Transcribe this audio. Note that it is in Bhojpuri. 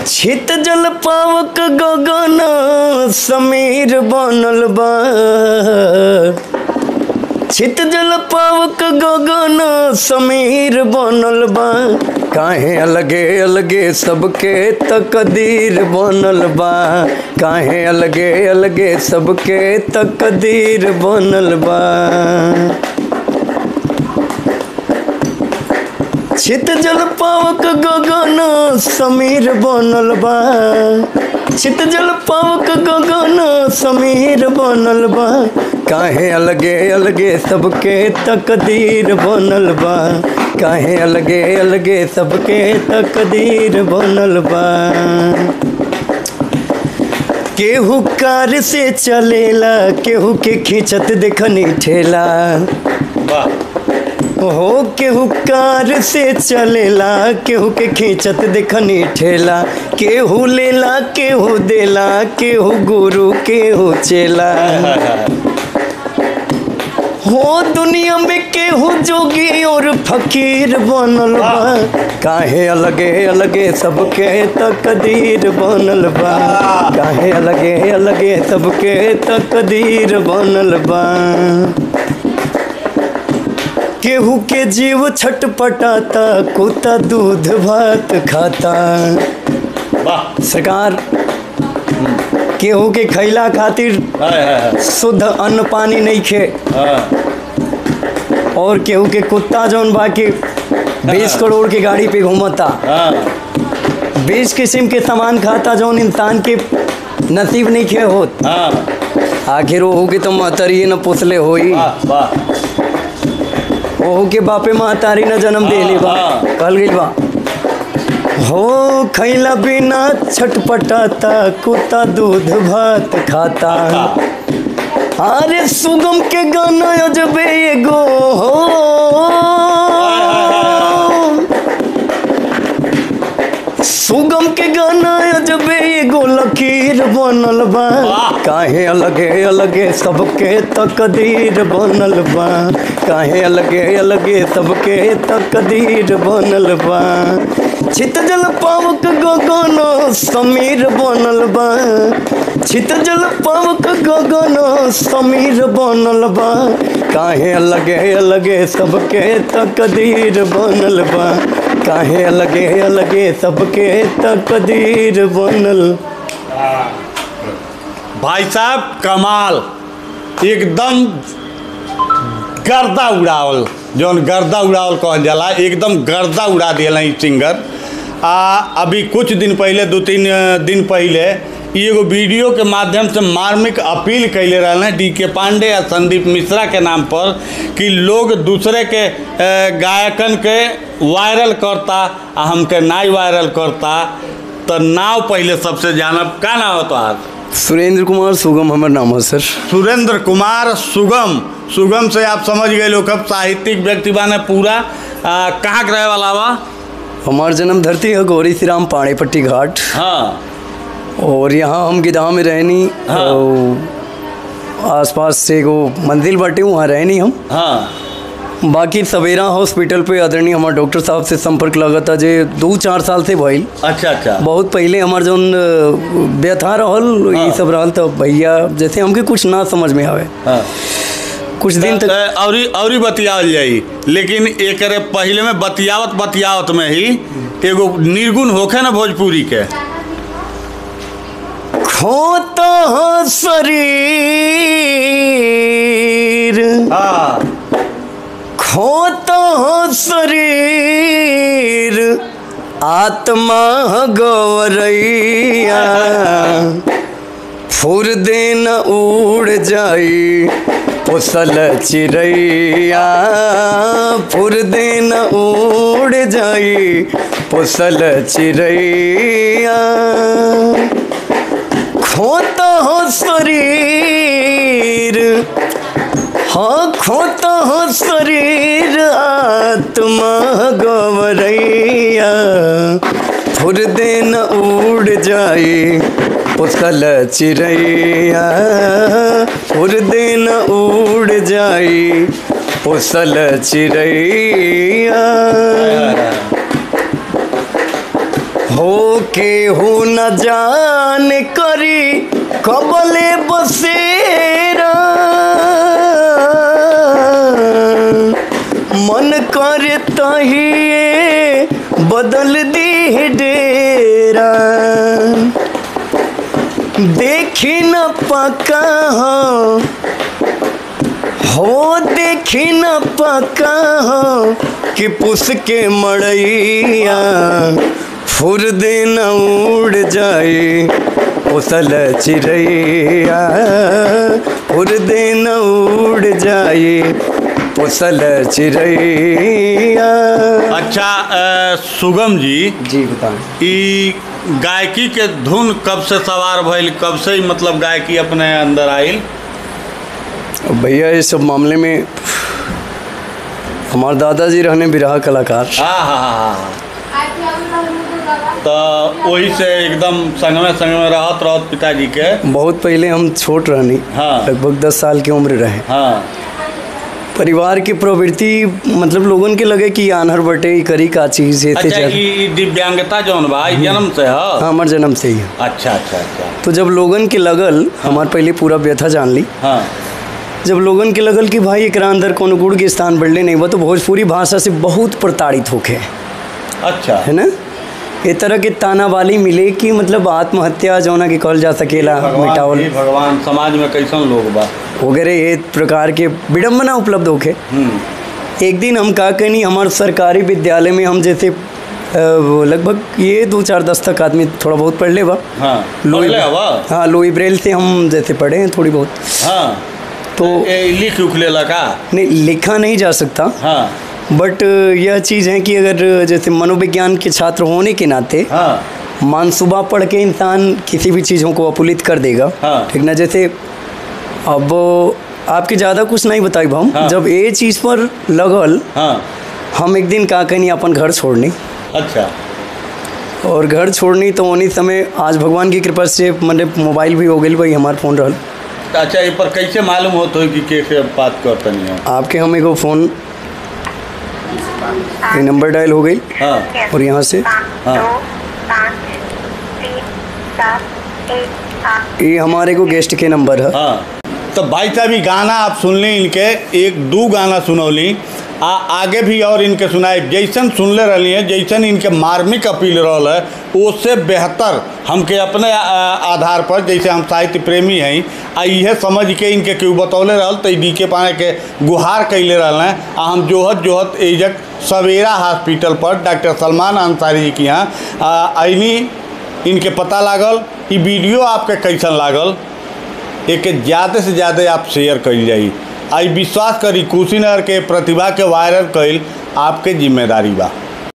छित जल पावक गगन समीर बनल बा छित जल पावक गगन समीर बनल बा काहे अलगे अलगे सबके तकदीर बनल बा काहे अलगे अलगे सबके तकदीर बनल बा छित जल पावक गगन समीर बनल बा छित जल पावक गगन समीर बनल बा काहे अलगे अलगे सबके तकदीर बनल बा काहे अलगे अलगे सबके तकदीर बनल बा केहू कार से चलेला केहू के खींचत देखनी ठेला वाह हो केहू कार से चलेला केहू के खींचत देखनी ठेला केहू लेला केहू देला केहू गुरु केहू चेला हो दुनिया में केहू जोगी और फकीर बनल बा काहे अलगे अलगे सबके तकदीर बनल बा काहे अलगे अलगे सबके तकदीर बनल बा केहू के जीव छटपटाता कुत्ता दूध भात खाता वाह सरकार केहू के खैला खातिर हाय हाय हाय शुद्ध अन्न पानी नहीं खे हाँ और केहू के कुत्ता जौन बा के बीस करोड़ के गाड़ी पे घूमता हाँ बीस किस्म के सामान खाता जौन इंसान के नसीब नहीं खे होत हाँ आखिर ओहू के तो महतरी न पोसले होई वाह वाह ओहू के बापे महतारी न जन्म देले बा हाँ। कहल गइल बा हो खैला बिना छटपटाता कुत्ता दूध भात खाता अरे सुगम के गाना अजबे एगो हो सुगम के गाना अजबे एगो लकीर बनल बा वाह। काहे अलगे अलगे सबके तकदीर बनल बा काहे अलगे अलगे सबके तकदीर बनल बा छित जल पावक गगन समीर बनल बा छित जल पावक गगन समीर बनल बा काहे अलगे अलगे सबके तकदीर बनल बा काहे अलगे अलगे सबके तकदीर बनल भाई साहब कमाल एकदम गर्दा उड़ावल जौन गर्दा उड़ावल कहल जाला एकदम गर्दा उड़ा दिया ई सिंगर आ अभी कुछ दिन पहले दो तीन अ, दिन पहले ई एगो वीडियो के माध्यम से मार्मिक अपील कैले रहल हैं डी के पांडे आ संदीप मिश्रा के नाम पर कि लोग दूसरे के अ, गायकन के वायरल करता आ हमके नाई वायरल करता तो नाव पहले सबसे जानब का नाम हो तोहार सुरेंद्र कुमार सुगम हमर नाम है सर सुरेंद्र कुमार सुगम सुगम से आप समझ गए लोग अब साहित्यिक व्यक्ति बाने पूरा आ, कहाँ के रहे वाला बा हमार जन्म धरती है गौरी श्री राम पाड़ेपट्टी घाट हाँ और यहाँ हम गिधा में रहनी हाँ। और आसपास से एगो मंदिर बाटे वहाँ रहनी हम हाँ बाकी सवेरा हॉस्पिटल पे आदरणीय हमार डॉक्टर साहब से संपर्क लगता जे दू चार साल से भइल अच्छा अच्छा बहुत पहले हमार जौन अ, व्यथा रहल हाँ। ये सब रहल तो भैया जैसे हमके कुछ ना समझ में आवे हाँ कुछ दिन तक त- औरी औरी बतियावल जाई लेकिन एकरे पहले में बतियावत बतियावत में ही एगो निर्गुण होखे ना भोजपुरी के खोता शरीर हाँ खोता शरीर आत्मा गौरैया फुर दिन उड़ जाई पोसल चिड़ैया फुर दिन उड़ जाई पोसल चिड़ैया खोता हो शरीर हाँ खोता हो शरीर आत्मा गवरैया फुर दिन उड़ जाई उसल चिड़ैया फुर दिन उड़ जाई उसल चिड़ैया हो के हो न जान करी कबले बसेरा मन करे तहिए बदल दी डेरा देखी न पका हो हो देखी न पका हो कि पुस के मड़ैया फुर दिन उड़ जाए उसल चिड़ैया फुर दिन उड़ जाए उसल चिड़ैया अच्छा अ, सुगम जी जी बताएं ई गायकी के धुन कब से सवार भइल कब से ही मतलब गायकी अपने अंदर आइल भैया इस सब मामले में हमारे दादाजी रहने बिरहा कलाकार हाँ हाँ हाँ हाँ तो वही से एकदम संग में संग में रहत रहत पिताजी के बहुत पहले हम छोट रहनी हाँ। लगभग दस साल की उम्र रहे हाँ परिवार की प्रवृत्ति मतलब लोगन के लगे कि आनहर बटे ई करी का चीज ये थे अच्छा चल ई ई दिव्यांगता जौन बा ई जन्म से हाँ है हमार जन्म से ही है। अच्छा अच्छा अच्छा तो जब लोगन के लगल हमार पहले पूरा व्यथा जान ली हाँ जब लोगन के लगल कि भाई एकरा अंदर कोनो गुड़ के स्थान बढ़ले नहीं बा तो भोजपुरी भाषा से बहुत प्रताड़ित होके अच्छा है ना ए तरह के ताना वाली मिले कि मतलब आत्महत्या जौना के कहल जा सकेला भगवान मिटावल हे भगवान समाज में कैसन लोग बा वगैरह ये प्रकार के विडम्बना उपलब्ध होके हम्म एक दिन हम का कहनी हमारे सरकारी विद्यालय में हम जैसे अ, वो लगभग ये दो चार दस तक आदमी थोड़ा बहुत पढ़ ले बा हाँ लोई पढ़ले हवा हाँ लोई ब्रेल से हम जैसे पढ़े हैं थोड़ी बहुत हाँ तो ए लिख उख लेला का नहीं लिखा नहीं जा सकता हाँ बट यह चीज़ है कि अगर जैसे मनोविज्ञान के छात्र होने के नाते हाँ मानसूबा पढ़ के इंसान किसी भी चीज़ों को अपुलित कर देगा हाँ। ठीक ना जैसे अब आपके ज़्यादा कुछ नहीं बताई भाऊ हाँ। जब ये चीज़ पर लगल हाँ हम एक दिन का कहनी अपन घर छोड़नी अच्छा और घर छोड़नी तो उन्हीं समय आज भगवान की कृपा से मतलब मोबाइल भी हो गई भाई हमारा फ़ोन रहल तो अच्छा ये पर कैसे मालूम होत हो कि कैसे बात करतनी है आपके हम एगो फ़ोन ये नंबर डायल हो गई हाँ और यहाँ से हाँ। दो पाँच तीन सात एक आठ ये हमारे को गेस्ट के नंबर है हाँ तो भाई साहब ये गाना आप सुनली इनके एक दो गाना सुनौली आ आगे भी और इनके सुनाए जैसन सुनले रही हैं जैसन इनके मार्मिक अपील रहल है उससे बेहतर हमके अपने आ, आधार पर जैसे हम साहित्य प्रेमी हैं आ इहे समझ के इनके केहू बतौले रहल तो डी के पाने के गुहार कैले रहल हैं आ हम जोहत जोहत एजक सवेरा हॉस्पिटल पर डॉक्टर सलमान अंसारी जी के यहाँ आईनी इनके पता लागल ई वीडियो आपके कैसन लागल एक ज़्यादा से ज़्यादा आप शेयर कल जाई आई विश्वास करी कुशीनगर के प्रतिभा के वायरल कईल आपके जिम्मेदारी बा